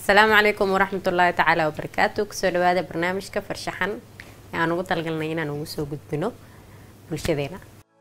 asalaamu calaykum waraxmat ullaahi tacaala wabarakaatu kusoo dhawaada barnaamijka farshaxan ee aan ugu talagalnay inaan ugu soo gudbino bulshadeena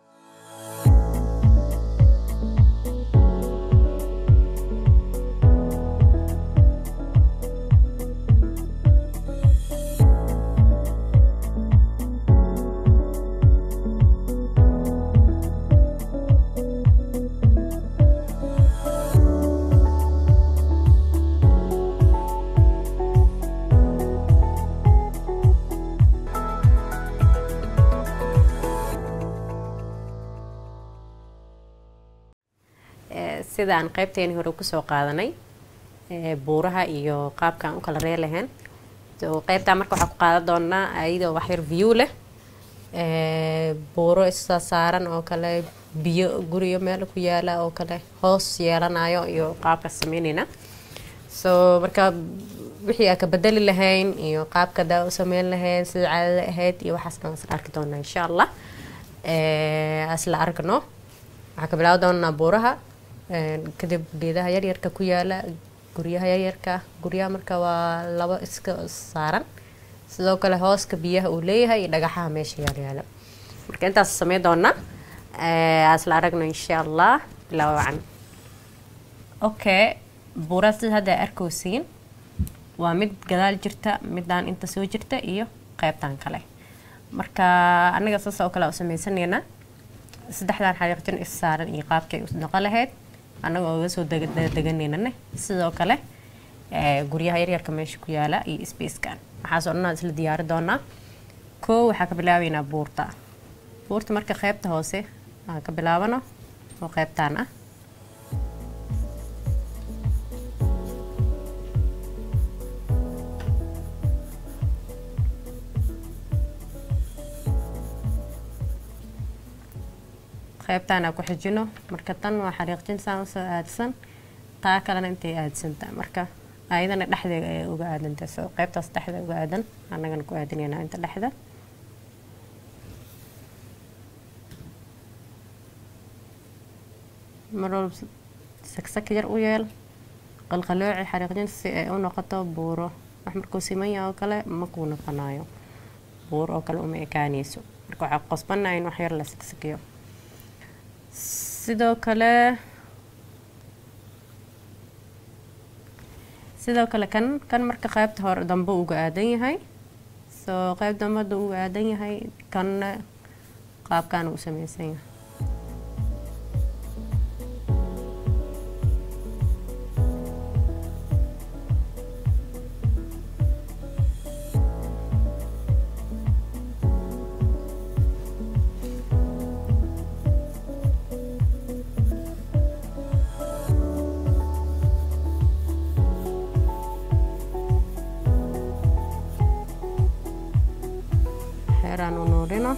sida aan qeybteeni hore kusoo qaadanay buuraha iyo qaabka aan u kala ree lahayn qeybtaa marka waxaa ku qaadan doonaa ayadoo waxyar view leh buuro isa saaran oo kale biyo guriyo meel ku yaala oo kale hoos yeelanayo iyo qaabka sameyneyna so marka wixii aa ka bedeli lahayn iyo qaabka daa u sameyn lahayn sida caadada ahayd iyo waxaas dhan isla arki doonaa insha allah isla argno waxaa ka bilaabi doonaa buuraha kadib geedaha yaryarka ku yaala guryaha yaryarka guryaha marka waa labo iska saaran sidoo kale hooska biyaha uu leeyahay iyo dhagaxaha meesha yaalyaala marka intaas samey doonaa asla aragno insha allah bilaa wacan okay buuraha sida hadda arkowsiin waa mid gadaal jirta midaan inta soo jirta iyo qeybtan kale marka anaga saas oo kale u sameysaneynaa saddexdan xariiqjin is saaran iyo qaabkay u noqo lahayd annagoo uga soo deganeynane sidoo kale guryaha yaryarka meesha ku yaala iyo spacekan waxaasoo dhan aan isla diyaari doonaa koo waxaa ka bilaabeynaa buurta buurta marka qeybta hoose aan ka bilaabano oo qeybtaan ah qeybtaan aan ku xijino marka tan waa xariiqjin saan usoo aadsan taa kalena intay aadsanta marka ayadana dhexdeeda ay uga aadanta so qeybtaas dhexda uga aadan annagana ku aadinaynaa inta dhexda mar walba sagsak yar u yeel qalqalooci xariiqjin si ay u noqoto buuro wax markuu simanya oo kale ma kuu noqonayo buur oo kale uma ekaanayso marka waxaa qosbanaa in wax yar la sagsakiyo sidoo kale sidoo kale kan kan marka qeybta hore dambe uga aadan yahay soo qeyb dambada uga aadan yahay kanna qaabkaana u sameysan yahay xeeraan u nuurino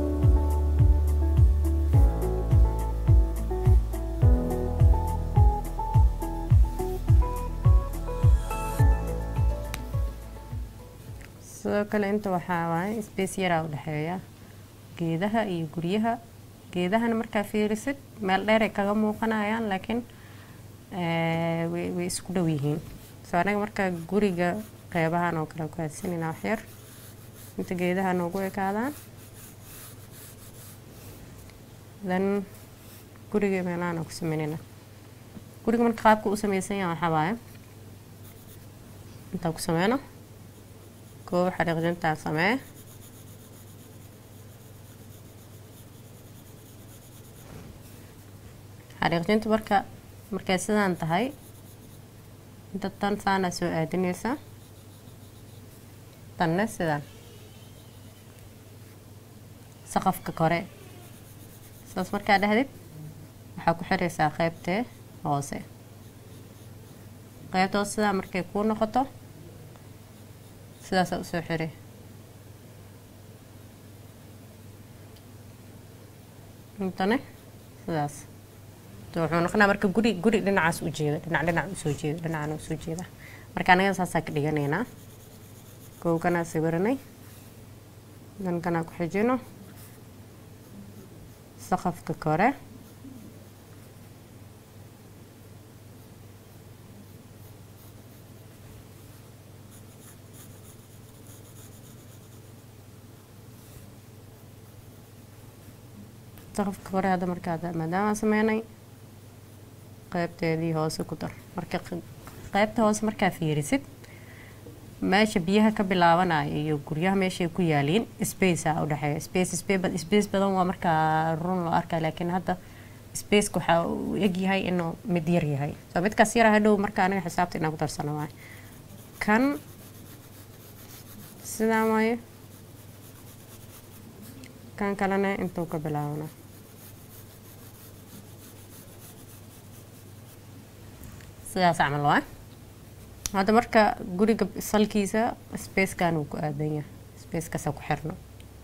sidoo kale inta waxaa waaye space yaraa u dhexeeya geedaha iyo guryaha geedahana markaa fiirisid meel dheeray kaga muuqanayaan laakiin way isku dhow yihiin soo anaga markaa guriga qeybahan oo kale ku aadsanayna waxyar inta geedaha noogu ekaadaan then guriga meelahaan aan ku sameynayna guriga marka qaabka u sameysan yaha waxaa waaye intaan ku sameyno koob xariiqjintaan samee xariiqjinta marka markay sidaan tahay inta tan saana soo aadinaysa tanne sidaan saqafka kore saas markaa dhexdid waxaa ku xiraysaa qeybtee hoose qeybta hoose sidaa markay kuu noqoto sidaasaa usoo xiri intane sidaas wuxuu noqonaa marka guri guri dhinacaas u jeeda dhinac dhinac usoo jeeda dhinacana usoo jeeda marka anaga saasaa ka dhiganaynaa kowkanaa sawiranay dankanaa ku xijino saqafka kore saqafka hore hadda markaa maadaama sameynay qeybteedii hoose ku dar marka qeybta hoose markaa fiirisid meesha biyaha ka bilaabanaya iyo guryaha meeshay ku yaaliin space a udhexeeya space space badan waa markaa run loo arkaa laakiin hadda spaceka waxaa uu egyahay inuu mid yar yahay soo midkaas yara hadhow marka aniga xisaabta inaan ku darsano waay kan sidaa waaye kan kalena intuu ka bilaabana sidaas camal waa hadda marka guriga salkiisa spacekan uu ku aadan yahay spacekaasa ku xirno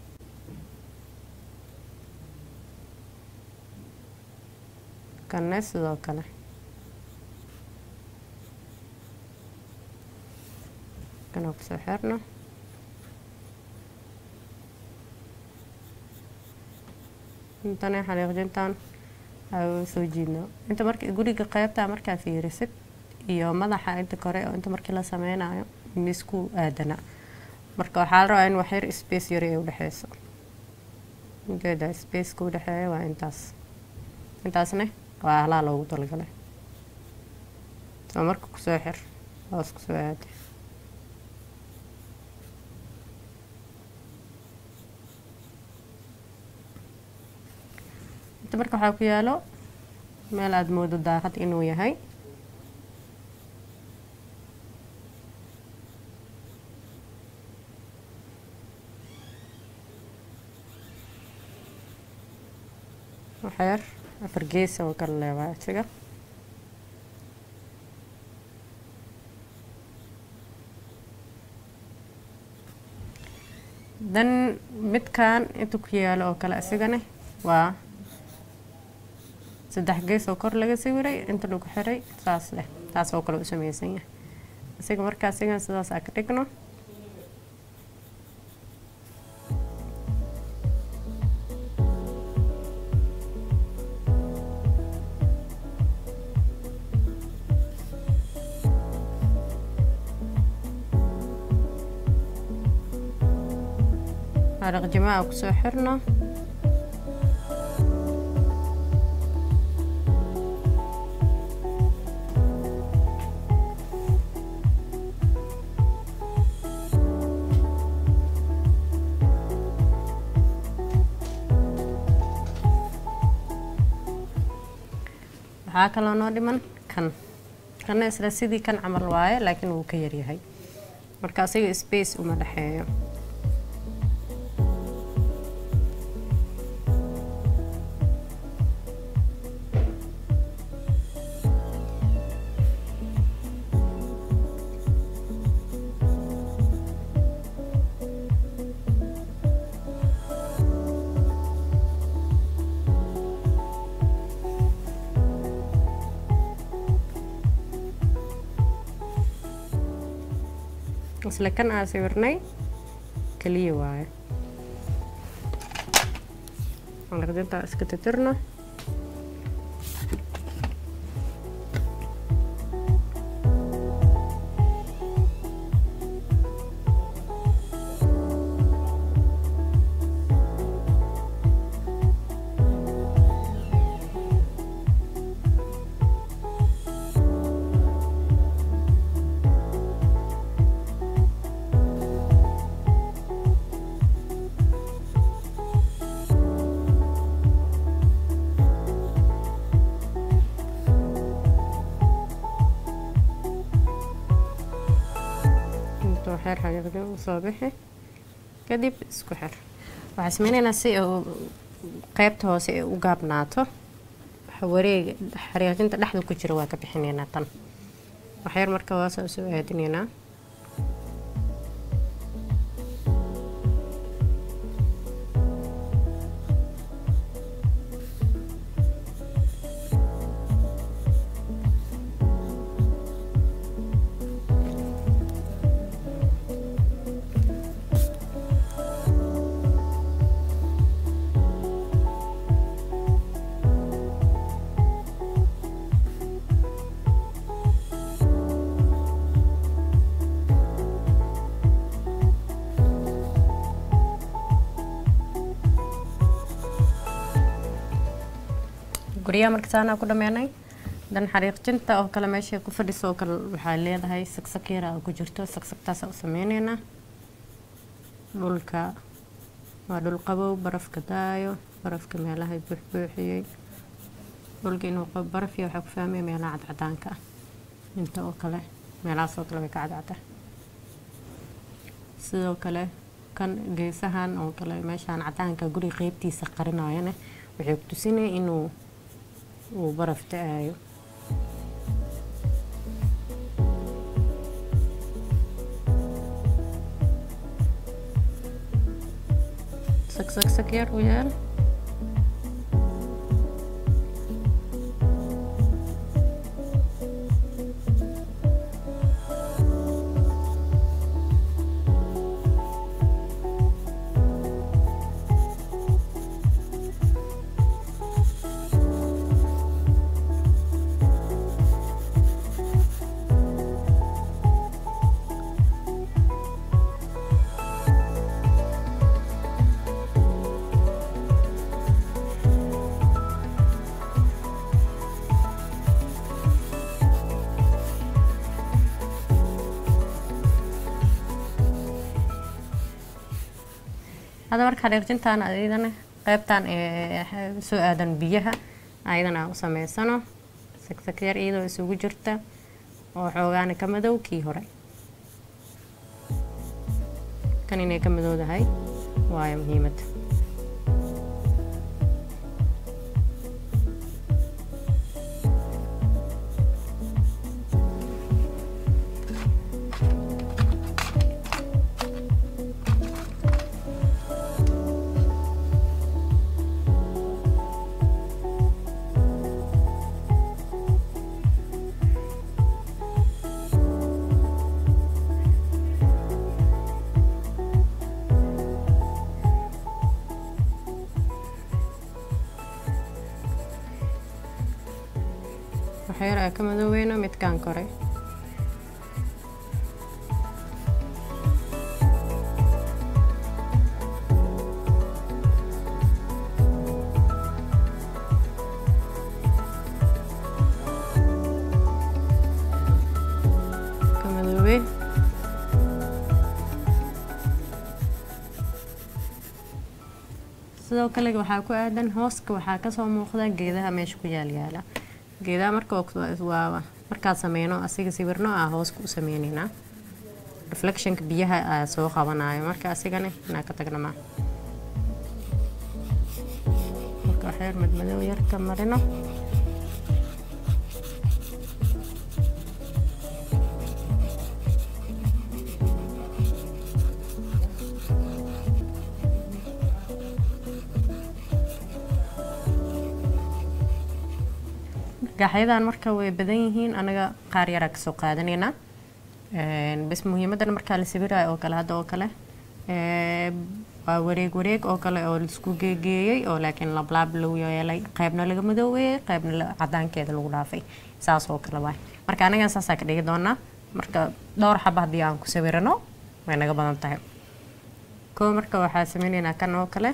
kanne sidoo kale kana kusoo xirno intana xariiqjintan soo jiidno inta marka guriga qeybta markaa fiirisid iyo madaxa inta kore oo inta markii la sameynayo misku aadana marka waxaa la rabaa in waxyar space yari ay udhexeyso ujeeda spaceka udhexeeya waa intaas intaasne waa ahlaa loogu talagalay soo marka kusoo xir hoos kusoo aada inta marka waxaa ku yaalo meel aada moodo daaqad inuu yahay waxyar afar gees oo kala leebaa isaga dan midkan inta ku yaalo oo kale isigane waa saddex gees oo kor laga sawiray inta lagu xiray saas leh taas oo kale u sameysan yahay isaga markaa isigan sidaas aa ka dhigno xaraq jamaa kusoo xirno waxaa kaloo noo dhiman kan kana isla sidii kan camal waaye laakiin wuu ka yaryahay marka asiga space uma dhexeeyo isla kan aa sawirnay kaliya waaye alaqdintaa iska titirno xeer xaqiiqda u soo bixi kadib isku xir waxaa sameyneynaa si uu qeybta hoose ay u gaabnaato wareega xariiqinta dhexda ku jira waa ka bixineynaa tan waxyar marka hoose usoo aadineynaa guryaha marka saanaa ku dhameynay dan xariiqjinta oo kale meesha ku fadhiso oo kale waxaa leedahay sagsag yara oo ku jirto sagsagtaasa u sameyneynaa dhulka waa dhul qabow barafka daayo barafka meelaha buuxbuuxiyey dhulka inuu qabo barafya waxaa ku fahmaya meelaha cadcadaanka ah inta oo kale meelahaas oo kale way ka cadcada sidoo kale kan geesahan oo kale meeshaan cadaanka guriga qeybtiisa qarinayana waxay ku tusinaya inuu uu baraf da-aayo sagsag yar u yaal hadda marka xariiqjintaan ayadana qeybtan soo aadan biyaha ayadana u sameysano sagsag yar iyadoo isugu jirta oo xoogaana ka madow kii hore kan inay ka madowdahay waayo muhiimadda waxyar aa ka madoobeyno midkaan kore ka madoobe sidoo kale waxaa ku aadan hooska waxaa kasoo muuqda geedaha meesha ku yaalyaala geedaha marka waa markaa sameyno asiga sawirno ah hooska u sameyneynaa reflectionka biyaha aa soo qabanayo marka asigana inaa ka tagna ma marka waxyar madmadow yar ka marino gaxyadan marka way badan yihiin anaga qaar yaraa kasoo qaadanaynaa bas muhiimadan markaa la sawirayo oo kale hadda oo kale waa wareeg wareeg oo kale oo laisku geegeeyey oo laakiin lablaab lagu yeelay qaybna laga madoobeeyey qaybna cadaankeeda lagu dhaafay saas oo kale waay marka anagan saasaa ka dhigi doonaa marka dhowr xaba haddii aan ku sawirano way naga badan tahay koo marka waxaa sameyneynaa kan oo kale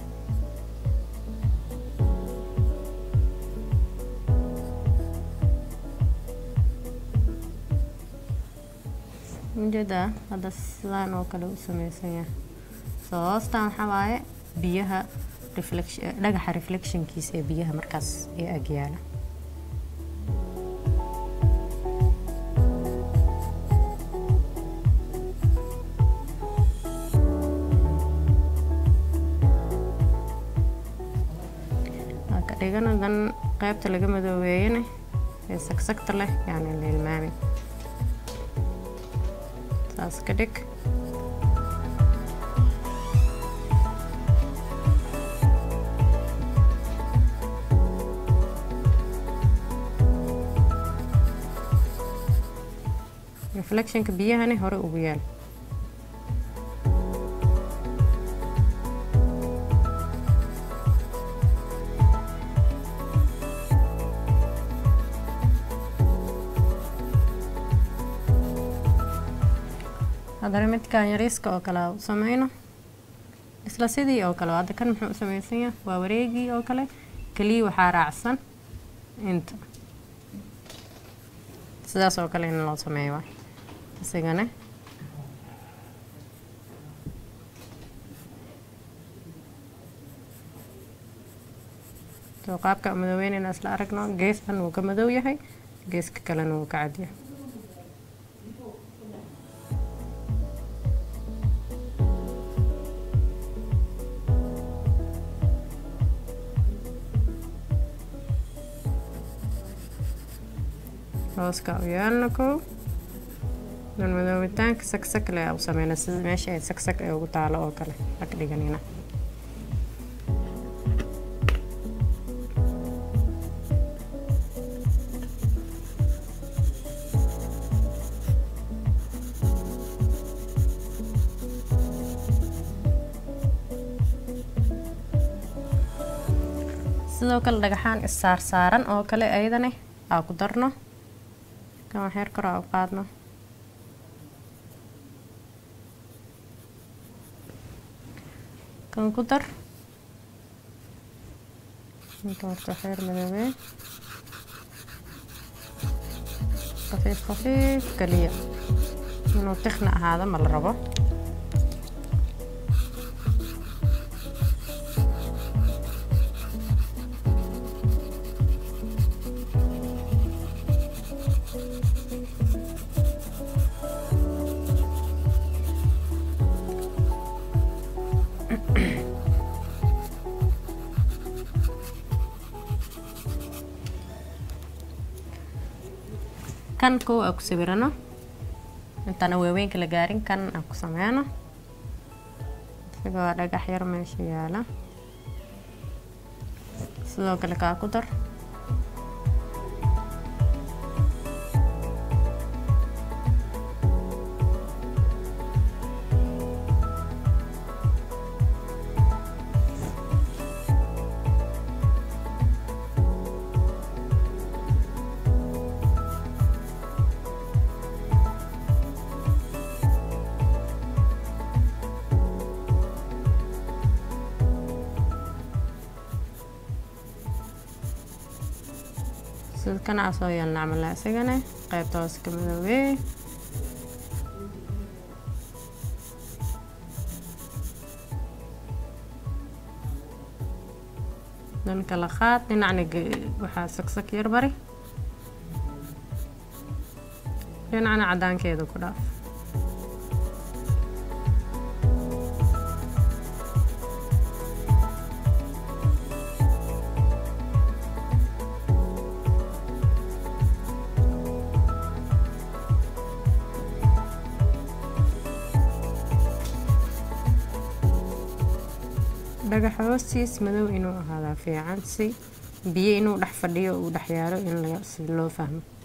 ujeedaa hadda sidaan oo kale u sameysan yahay soo hoostan waxaa waaye biyaha dhagaxa reflectionkiisa ee biyaha markaas ee agyaala ka dhigana dan qaybta laga madoobeeyana ee sagsagta leh yaani la ilmaamin saas ka dhig reflectionka biyahani hore ugu yaal haddana midkan yariiska oo kale u sameyno isla sidii oo kale hadda kan muxuu u sameysan yahay waa wareegii oo kale keliya waxaa raacsan inta sidaas oo kale in loo sameeyo waay isigana soo qaabka madoobeynayna isla aragno geeskan wuu ka madow yahay geeska kalena wuu ka cadyahay hooska u yeelna kow dan madoobitaanka sagsak le u sameyna sida meesha ay sagsak ee ugu taalo oo kale ag dhiganina sidoo kale dhagaxaan issaarsaaran oo kale ayadana aa ku darno kan waxyar kor aa u qaadno kan ku dar inta horta waxyar madoobee khafiif khafiif kaliya inuu tikhna ahaado ma la rabo kan kow aa ku sawirano intaana waaweynka la gaarin kan aan ku sameyno isagoo dhagax yar meesha yaala sidoo kale kaa ku dar sida kana aa soo yeelna camal isagana qaybta hoose ka madoobee dan kala qaad dhinacna waxaa sagsak yar bari dhinacna cadaankeeda ku dhaaf dhagaxa hoostiis madow inuu ahaadaa fiican si biyo inuu dhex fadhiyo uu dhex yaalo in si loo fahmo